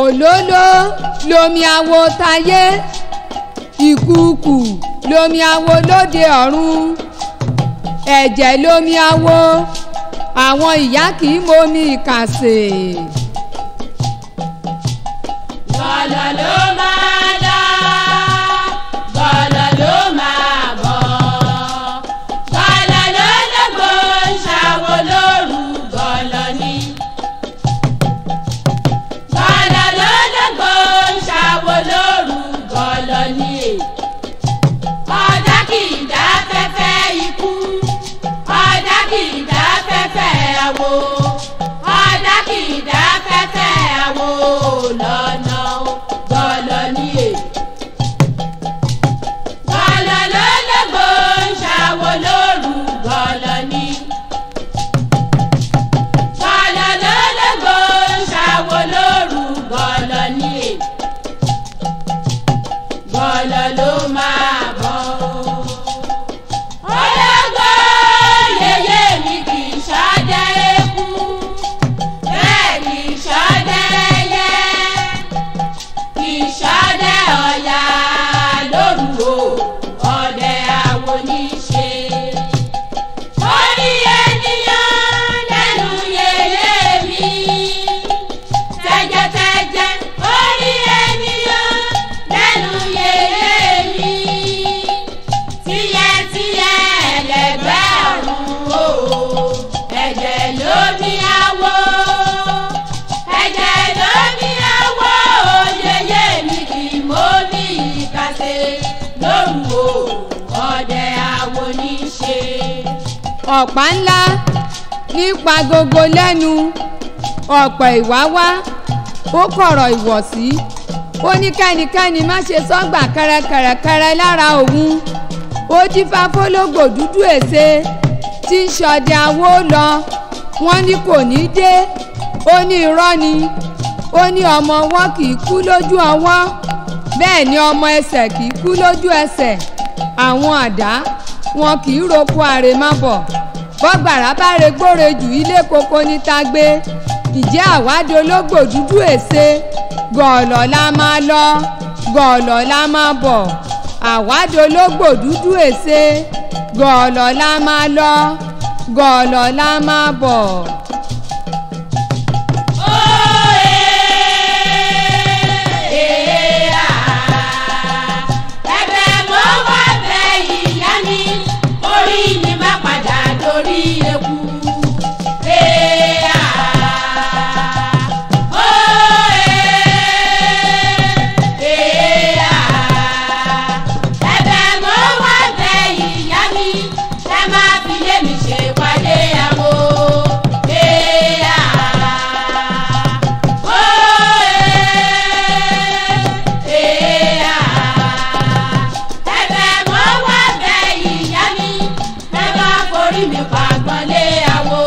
òlóló lomi awo tayé ìkùukù lomi awo lóde ọ̀run ẹ̀jẹ̀ lomi awo àwọn ìyá kì í momi ìkàsè. Gọ̀lọ̀ ló máa lọ, gọ̀lọ̀ ló máa bọ̀. Gọ̀lọ̀ ló lógo ń ṣàwo lóru gọ̀lọ̀ ni. Gọ̀lọ̀ ló lógo ń ṣàwo lóru gọ̀lọ̀ ni. Ọ̀dà kì í dá fẹ́fẹ́ ikú, ọ̀dà kì í dá fẹ́fẹ́ àwo. Ọ̀dà kì í dá fẹ́fẹ́ àwo lọ́nà gọ̀lọ̀ ni è. Gọ̀lọ̀ ló lógo ń ṣàwo lóru gọ̀lọ̀ ni. Gọ̀lọ̀ ló lógo ń ṣàwo lóru gọ̀lọ̀ ni è. Gọ̀lọ̀ ló máa bọ̀. Ológo yeye mi kì í ṣọdẹ eku, bẹ́ẹ̀ kì í ṣọdẹ ẹyẹ, kì í ṣọdẹ ọ̀yà lóru o, ọdẹ àwo ní í ṣe. Orí ènìyàn lẹ́nu yeye mi, tẹ́jẹ́tẹ́jẹ́ orí ènìyàn lẹ́nu yeye mi tíyẹ́tíyẹ́ ẹlẹgbẹ́ ọ̀run o ẹ̀jẹ̀ ló ní àwọ̀ ẹ̀jẹ̀ ló ní àwọ̀ yeye mi kì í mọ́ ní ìkàsẹ̀ lóru o ọdẹ àwo ní í ṣe. ọ̀pá ńlá nípa gogo lẹ́nu ọ̀pọ̀ ìwáwá ó kọ̀rọ̀ ìwọ̀sí ó ní kẹ́nikẹ́ni má ṣe sọ́gbà kẹrẹkẹrẹkẹrẹ lára òun ó dífá fólógbò dúdú èsè tí ń ṣọdẹ awó lọ wọ́n ní kò ní dé ó ní irọ́ ni ó ní ọmọ ọwọ́ kì í kú lójú ọwọ́ bẹ́ẹ̀ ni ọmọ ẹsẹ̀ kì í kú lójú ẹsẹ̀ àwọn àdá wọn kì í roko àrèmábọ̀ bọ́gbàrá bá regbóre jù ilé koko níta gbé ìjẹ́ àwádìí ológbò dúdú èsè gọ̀ọ̀lọ̀ la máa lọ gọ̀ọ̀lọ̀ la máa bọ̀ àwádìí ológbò dúdú èsè gọ̀ọ̀lọ̀ la máa lọ gọ̀ọ̀lọ̀ la máa bọ̀. ẹ̀bẹ̀ mo wá bẹ̀ ìyá mi orí mi má padà dorí eku. ẹ̀bẹ̀ mo wá bẹ̀ ìyá mi ẹ má fi lé mi ṣe pàdé àwo. ẹ̀bẹ̀ mo wá bẹ̀ ìyá mi ẹ má forí mi pàgbọ́n lé àwo.